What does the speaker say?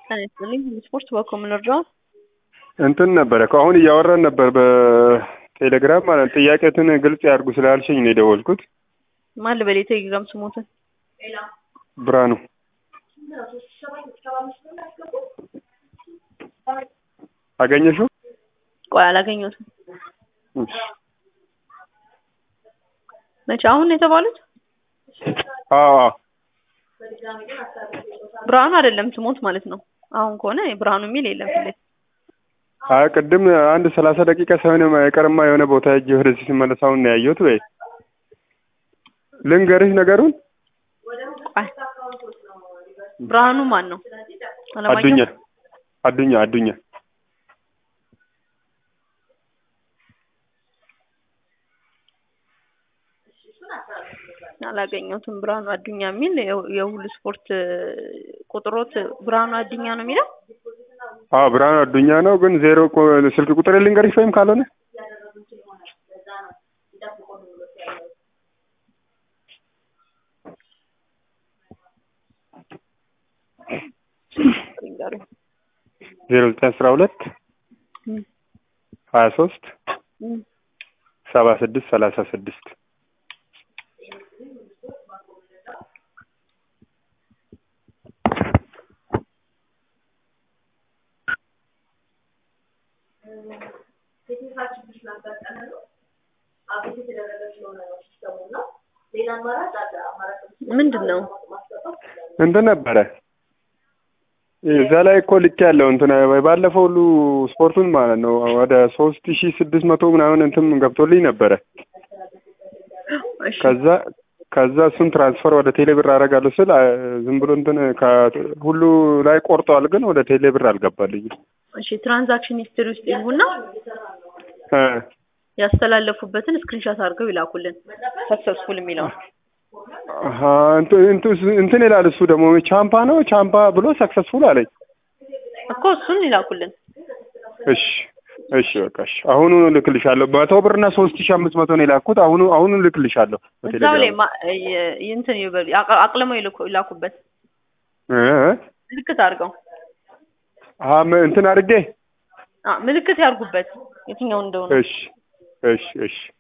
ጤና ይስጥልኝ ስፖርት በኮምን እርዳት እንትን ነበረ ከአሁን እያወራን ነበር በቴሌግራም ማለት ጥያቄትን ግልጽ ያድርጉ ስላልሽኝ ነው የደወልኩት። ማን ልበል የቴሌግራም ስሞትን ብርሃኑ አገኘሽው? ቆይ አላገኘሁትም። እሺ። መቼ አሁን ነው የተባሉት? አዎ አዎ። ብርሃኑ አይደለም ስሞት ማለት ነው። አሁን ከሆነ ብርሃኑ የሚል የለም ፊት ለፊት። አይ ቅድም አንድ ሰላሳ ደቂቃ ሳይሆን አይቀርማ የሆነ ቦታ ሄጄ ወደዚህ ስመለስ አሁን ነው ያየሁት። ወይ ልንገርሽ ነገሩን። ቆይ ብርሃኑ ማን ነው? አለማየሁ? አዱኛ አዱኛ አዱኛ አላገኘሁትም። ብርሃኑ አዱኛ የሚል የሁ- የሁሉ ስፖርት ቁጥሮት ብርሃኑ አዱኛ ነው የሚለው። አዎ ብርሃኑ አዱኛ ነው። ግን ዜሮ ቁ- ስልክ ቁጥር ልንገርሽ ወይም ካልሆነ ንገሩኝ። ዜሮ ዘጠኝ አስራ ሁለት እም፣ ሀያ ሶስት እም። ሰባ ስድስት ሰላሳ ስድስት ምንድን ነው? እንትን ነበረ እዛ ላይ እኮ ልክ ያለው እንትን ባለፈው ሁሉ ስፖርቱን ማለት ነው ወደ ሶስት ሺ ስድስት መቶ ምናምን እንትን ገብቶልኝ ነበረ። እሺ ከዛ ከዛ እሱን ትራንስፈር ወደ ቴሌ ብር አደርጋለሁ ስል አ- ዝም ብሎ እንትን ከ- ሁሉ ላይ ቆርጠዋል፣ ግን ወደ ቴሌ ብር አልገባልኝም። እሺ ትራንዛክሽን ሂስትሪ ውስጥ ይግቡና እ ያስተላለፉበትን ስክሪንሾት አድርገው ይላኩልን። ሰክሰስፉል የሚለውን አሀ፣ እንትን እንትን- እንትን ይላል እሱ ደግሞ ቻምፓ ነው ቻምፓ ብሎ ሰክሰስፉል አለኝ። እኮ እሱን ይላኩልን። እሺ እሺ በቃ እሺ፣ አሁኑ ልክልሻለሁ። መቶ ብር እና ሶስት ሺ አምስት መቶ ነው የላኩት። አሁኑ አሁኑ ልክልሻለሁ እዛው በቴሌግራም ላይ ማ- የ- እንትን ይበሉ አቅ- አቅልመው ይልኩ- ይላኩበት እ እ? ምልክት አድርገው አሀ፣ ም- እንትን አድርጌ አ ምልክት ያርጉበት የትኛው እንደሆነ እሺ እሺ እሺ